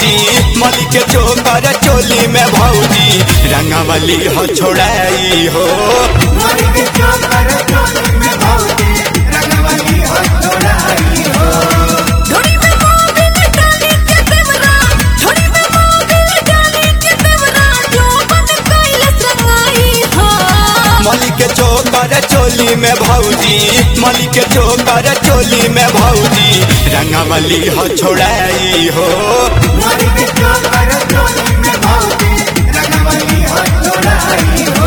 भौजी मली के चोकर चोली में भौजी रंगवली हो छोड़ाई हो मोरी के चोकर चोली में भौजी रंगवली हो छोड़ाई हो धोनी में मोबिल डाली के देवरा धोनी में मोबिल डाली के देवरा जो बन कैलस रंगाई हो मली के चोकर चोली में भौजी मली के चोकर चोली में भौजी रंगवली हो छोड़ाई हो मोरी के चोकर चोली में भौजी रंगवली हो छोड़ाई हो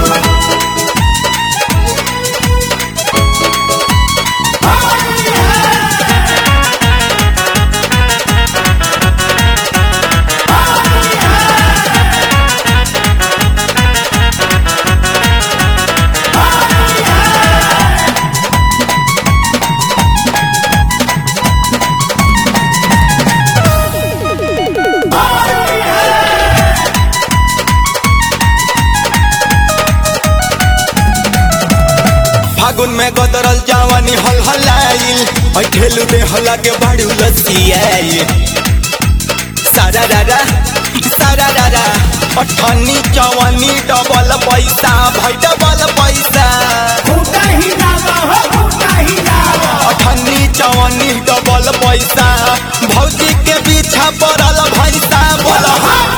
फागुन में गदरल जवानी हल हलाइल ठेलू दे हला के बाड़ू लसियाइल सारा रारा सारा रारा अठन्नी चौवनी डबल पैसा भाई डबल पैसा फूटा ही जावा हो फूटा ही जावा अठन्नी चौवनी डबल पैसा भौजी के पीछा पड़ल भैसा बोल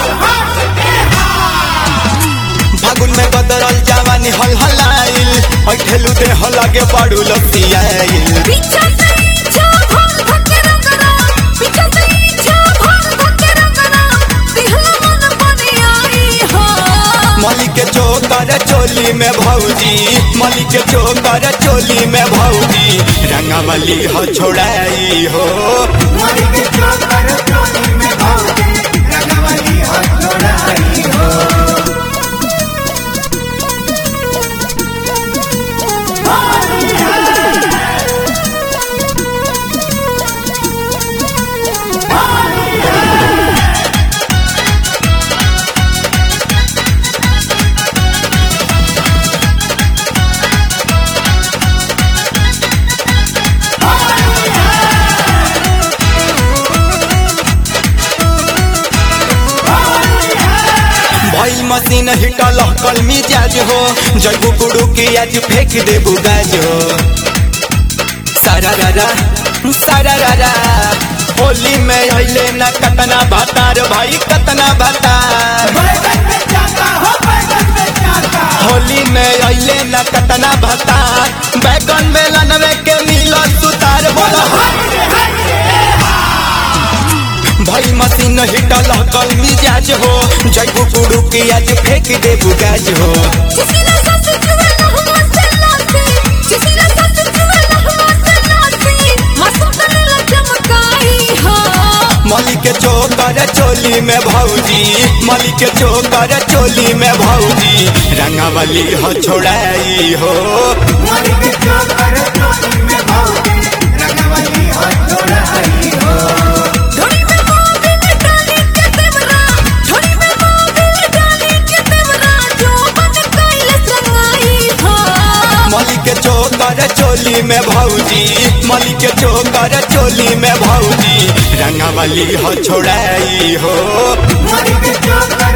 फागुन में गदरल जवानी हल हलाइल ठेलू दे हला के बाड़ू लसियाइल पीछा से इच्छा भर धके रंगना पीछा से इच्छा भर धके रंगना दिहला मन बने आई हो मली के चोकर चोली में भौजी मली के चोकर चोली में भौजी रंगवली हो छोड़ाई हो मोरी के चोकर चोली में भौजी रंगवली हो छोड़ाई हो भइल मशीन हिटल कल मिजाज हो जैबू गुड़ू के आज फेंक देबू गाज हो सारा रारा सारा रारा होली में अइले न कतना भातार भाई कतना भातार बैगन में जाता हो बैगन में जाता होली में अइले न कतना भातार बैगन में लनवे के मिलो सुतार बोला भाई मशीन हिटल कल मिजाज हो जैबू गुड़ू के आज फेंक देबू गाज हो जिसी ने सांस चुवे लहुआ से नाची जिसी ने सांस चुवे लहुआ से नाची मासूम करेला चमकाई हो मली के चोकर चोली में भौजी मली के चोकर चोली में भौजी रंगवली हो छोड़ाई हो मोरी के चोकर चोली में भौजी रंगवली हो छोड़ाई हो धोनी में मोबिल डाली के देवरा धोनी में मोबिल डाली के देवरा जो बन कैलस रंगाई हो मली के चोकर चोली में भौजी मली के चोकर चोली में भौजी रंगवली हो छोड़ाई हो मोरी के चोकर